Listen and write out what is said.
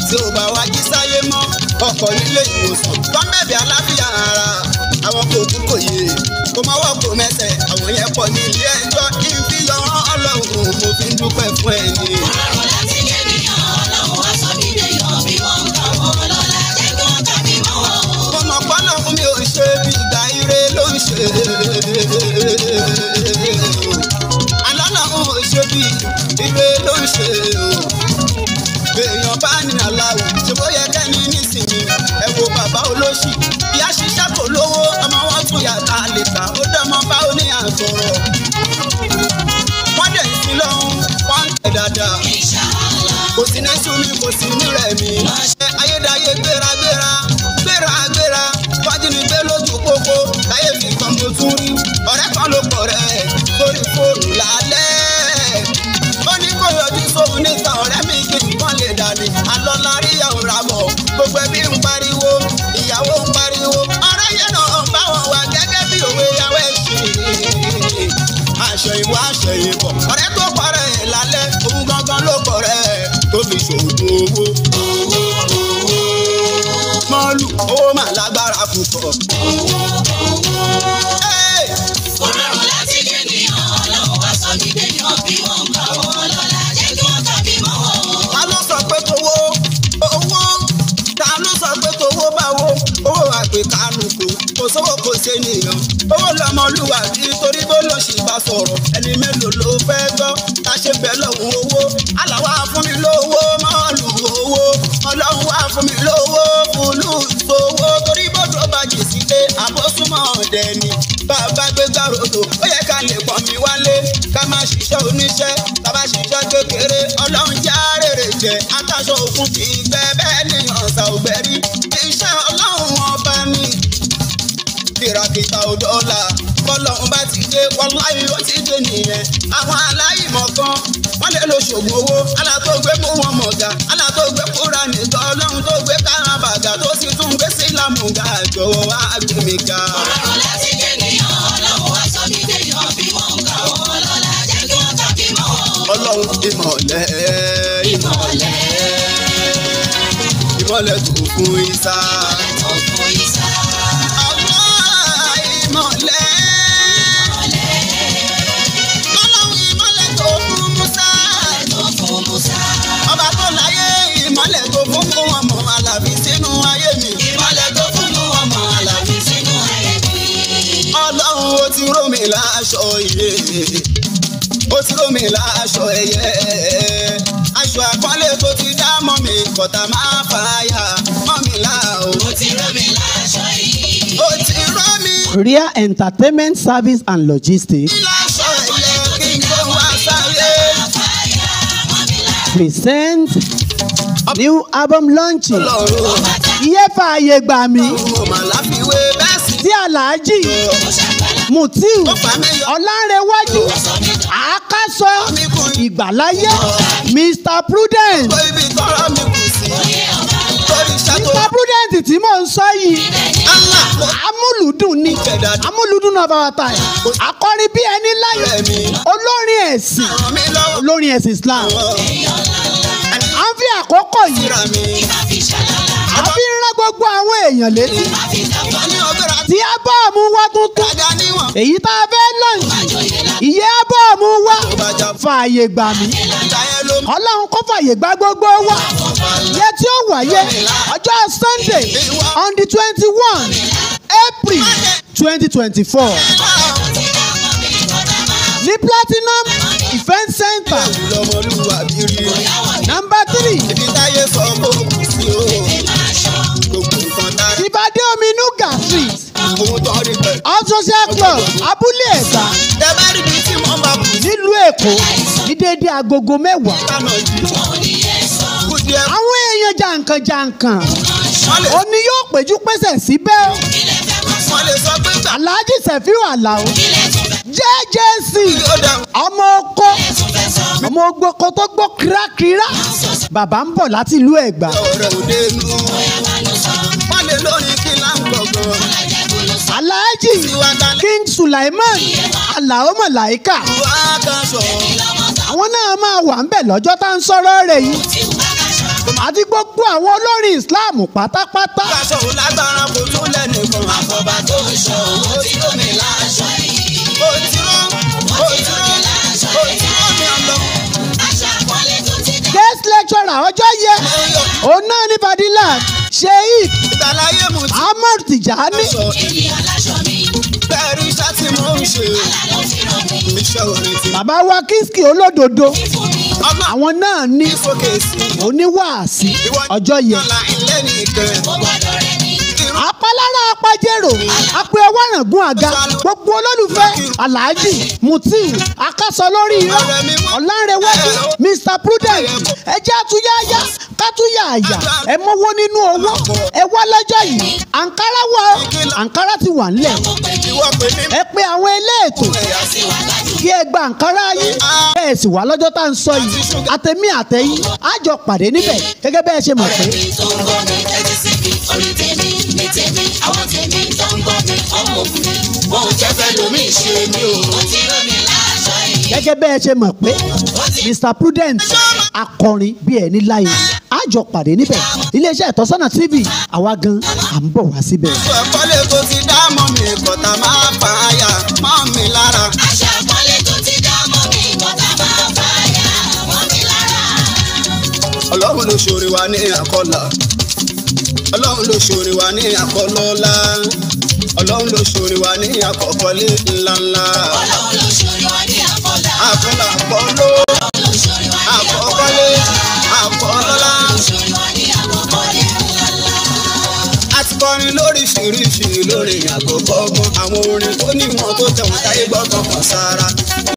tí ò bá wá jí sáyé mọ́ ọkọ̀ nílé ìwòsàn gọ́mẹ̀bì aláfíà ara àwọn kò kú kò yé kò mọ́wọ́ kò mẹ́sẹ̀ àwọn yẹn pọ̀ ní ilé ẹjọ́ kí n fi yan ọlọ́run mo fi ń dúpẹ́ fún ẹ ní. Ọ̀rọ̀ láti jẹ́ níyàn ọlọ́run wá sọ mí déyàn bí wọ́n ń kà wọ́n lọ́la jẹ́ kí wọ́n kà mí mọ́ wọn o. mo mọ̀ pọ́nà fún mi ò ṣe bí ìgbà ire ló ń ṣe. alọ́nà ò ṣe bí ire ló ń ṣe o. èèyàn bá ní aláwọ̀ ṣe bó yẹ kẹ́ni nísìnyí ẹ wo bàbá olóṣì ìyá ṣiṣẹ́ kò lówó ọmọ wọn tún yàtá lè ta ó dẹ́mọ bá ó ní àtọ̀rọ̀. wọ́n dẹ̀ sí lọ́hún wọ́n ń tẹ̀ dáadáa kò sí ní súnmi kò sí ní rẹ̀mí. ṣe ayédáyé gbéragbéra gbéragbéra fájínigbé lójú pópó láyé fi kan mo tún rí ọ̀rẹ́ kan ló pọ̀ rẹ̀ sórí fóònù lálẹ́. ó ní kó yọjú sóhun níta ọ̀rẹ́ mi kí nǹkan lè dàní. alọ́lá rí ìyàwó ra bọ̀ gbogbo ẹbí ń pariwo ìyàwó ń pariwo ọ̀rẹ́ yẹn náà ń bá wọn wà gẹ́gẹ́ bí òwe ìyàwó ẹ̀ ṣe aṣọ ìwọ aṣọ ìbọ̀ ọ̀rẹ́ tó parẹ́ ẹ̀ lálẹ́ òun gangan ló kọ̀rẹ́ ẹ̀ tó fi ṣòògùn owó. mọ́ọ̀lù owó mà lágbára púpọ̀. Ẹ́, Kò rọrùn láti jẹ́ níyàn ọlọ́run wá sọ mí déyàn bí wọ́n ń kà wọ́n lọ́la jẹ́ kí wọ́n kà mí mọ́ wọn o. ta ló sọ pé towó owó ta ló sọ pé towó báwo owó àgbè kánú kò kò sówó kò ṣe nìyàn owó lọmọlúwa bí torí bó ló ṣì bá sọ̀rọ̀ ẹni mélòó ló fẹ́ gbọ́ ta ṣe bẹ́ẹ̀ lọ́hùn owó aláwa fún mi lówó mọ́ọ̀lù owó ọlọ́run wá fún mi lówó fúlù sówó torí bọ́dọ̀ bá jì sílé àbọ̀súnmọ́ ọ̀dẹ̀ ni bàbá gbé gbàròdò ó yẹ ká lè pọ̀ mí wálé ká má ṣiṣẹ́ oníṣẹ́ bàbá ṣiṣẹ́ kékeré ọlọ́run já rèrè jẹ àtàṣọ òkun kì í gbẹ bẹ́ẹ̀ ni ọ̀sà ògbẹ́rí iṣẹ́ ọlọ́run ọba ni kìràkìtà òdọ́là bọ́lọ́run bá ti dé wọláyé ó ti dé nìyẹn àwọn aláìmọ̀ kan wọ́n lè lo ṣògùn owó alátọ́gbé mú wọn mọ̀gà alátọ́gbé kúra nìkan ọlọ́run tó gbé káràbàgà tó sì tún gbé sílámù ga jọ̀wọ́ wá gbé mi ga. Kò rọrùn láti jẹ́ níyàn ọlọ́run wá sọ mí déyàn bí wọ́n ń kà wọ́n lọ́la jẹ́ kí wọ́n kà mí mọ́ wọn o. ọlọ́run ìmọ̀lẹ̀ Ìmọ̀lẹ̀ ìmọ̀lẹ̀ tó fún isa. tó fún ìsá. Allah ìmọ̀lẹ̀ ọlọ́run ìmọ̀lẹ̀ tó fún musa. tó fún Musa. ọba tó láyé ìmọ̀lẹ̀ tó fún fún wọn mọ̀ àlàbí sínú ayé mi. Ìmọ̀lẹ̀ tó fún mú ọmọ àlàbí sínú ayé mi. ọlọ́run ó ti ró mi láṣọ iye ó ti ró mi láṣọ ẹyẹ aṣọ àpọ́nlé tó ti dá mọ́ mi kọ̀tà máa fàáyà mọ́ mi là ó. Mo ti rọ́ mi láṣọ yìí. ó ti ró mi Korea Entertainment Service and Logistics láṣọ ẹyẹ kí n tó wá sáyé. Fàyà mọ́ mi lára. present new album launching. ọlọ́run Iye fààyè gbà mí ò mà láfiwé bẹ́ẹ̀ sì tí Alhaji Mo ṣàgbàlá. Mutiu ó fà mí yọ. Ọlánrewájú Àákásọ Ìgbàláyé Mr Prudence. Gbogbo ibi tọ́rọ mi kù sí. Oyè ọba ńlá. Torí iṣẹ́ tó Mr Prudence tí mò ń sọ yìí Allah ló amúlùdùn ni amúlùdùn of our time akọrin bí ẹni láyé rẹ̀ mí. olórin ẹ̀sìn Ràn mí lọ́wọ́. olórin ẹ̀sìn Islam Èèyàn ńláńlá. à ń fi àkókò yìí Síra mi. Ìbá fi ṣàlàlà. a fi ń rán gbogbo àwọn èèyàn létí Ìbá fi dàgbà. Wọ́n ní ọgbẹ́ra tí ábọ́ọ̀mù wa tuntun kájà níwọ̀n. èyí tá a fẹ́ lọ́yìn Àjòyè lá. ìyẹ́ ábọ́ọ̀mù wa Tó bá jà fààyè gbà mí ìjà yẹn ló mú. ọlọ́run kó fààyè gbà gbogbo wa yẹ tí ó wáyé ọjọ́ Sunday on the twenty one April twenty twenty four ní Platinum Event Center Lọ́mọlúwàbí rí. number three Ibi táyé sọ kó kù sí o. Gbogbo nǹkan tá Ìbàdí Ominuga Street ohun tó rí pẹ̀lú. All Social Club Abúlé Ẹ̀gbá Tẹ bá rí ibi tí wọ́n bá kù sí. nílùú Èkó ní déédé agogo mẹ́wàá. Kánà jù. Kú díẹ̀. Àwọn èèyàn jàǹkànjàǹkàn Wọ́n lè òní yóò péjú pésẹ̀ síbẹ̀ o. wọ́n lè sọ pé gbà Alhaji Sefiu Alao JJC yóò dáhùn. ọmọ oko ọmọ ogboko tó gbó kírákírá bàbá ń bọ̀ láti ìlú Ẹ̀gbá. Ọ̀rẹ́ òde nù. Wọ́n lè lórí kí là ń gbọ̀ngàn. Alhaji King Sulaiman Alao Malaika Wá kan sọ. àwọn náà máa wà ń bẹ̀ lọ́jọ́ tá à ń sọ̀rọ̀ rẹ̀ yìí. àti gbogbo àwọn olórin Islam pátápátá. Aṣọ òun lágbára kò tún lẹ́nìkan. Àfọ̀bà tó ń ṣọ́ owó tí ó mi láṣọ yìí. Ó ti rán, ó ti rán, ó ti rán mi ọlọ. Aṣọ àpọ́nlé tó ti dá. guest lecturer ọjọ́ yẹ òun náà ní Fadilat Sheikh Ìgbàláyé mu ti Ahmad Tijani sọ. Ènìyàn láṣọ mi. Bẹ́ẹ̀ni iṣẹ́ tí mo ń ṣe. Àlà ló fi ràn mí. Iṣẹ́ orin ti. bàbá wa Kiski olódodo Fífún mi. Ọmọ àwọn náà ní ìfòkè sí. oníwàásí Ìwọ ọjọ́ yẹ. Ọlá ilé nìkan. Ó gbọ́dọ̀ rẹ̀ mí. apalára apajero apẹ ọwọ́ràngún àga gbogbo olólùfẹ́ alhaji mutiu akásọ lórí irọ́ ọ̀làǹrẹ̀wájú mr prudent ẹjẹ́ àtúnyáyá kátúnyàyà ẹ mọ́wọ́ nínú owó ẹ wá lọ́jọ́ yìí àǹkárá wà ó àǹkárá ti wà ńlẹ̀ Ó pè mí. Ìwọ pè mí. ẹ pé àwọn eléètò Ó sì wá gbájú. kí ẹ gba àǹkárá yín bẹ́ẹ̀ sì wá lọ́jọ́ tá à ń sọ yìí àtẹ̀mí àtẹ̀yìn á jọ pàdé níbẹ̀ gẹ́gẹ́ bẹ́ẹ̀ ṣe mọ̀ pé Ọ̀rẹ́ mi tó ń gbọ́ mi, tẹ́tí sí mi, orí tèmi, ní tèmi, àwọn tèmi tó ń gbọ́ mi, ọmọ mi. Wọ́n ò jẹ́ fẹ́ lómi ṣe mí o. Ó ti rán mi láṣọ yìí. gẹ́gẹ́ bẹ́ẹ̀ ṣe mọ̀ pé Ó ti mr prudent akọrin bí ẹni láyé àjọ pàdé níbẹ̀ iléeṣẹ́ ìtọ́sọ́nà tv àwa gan à ń bọ̀ wá síbẹ̀. Ẹ̀kọ́lé tó ti dá mọ́ mi kọ̀tà máa fà á yà mọ́ mi lára. aṣọ àpọ́nlé tó ti dá mọ́ mi, kọ́tà máa fàyà mọ́ mi lára. Ọlọ́run ló ṣòro wa ní àkọlà. Ọlọ́run ló ṣòro wa ní àkọlọ́lá. Ọlọ́run ló ṣòro wa ní àkọ́kọ́lé ńláńlá. Ọlọ́run ló ṣorí wa ní àkọlà. Àkọlà àkọló, Ọlọ́run ló ṣorí wa ní àkọ́kọ́lé, àkọlọ́lá. Ọlọ́run ló ṣorí wa ní àkọkọ́lé ńláńlá. A ti kọrin lóríṣiríṣi lórí àkọ́kọ́ ọgbọ́n. Àwọn orin tó níwọ̀n tó tẹ̀wọ̀n táyé gbọ́kàn kan sára.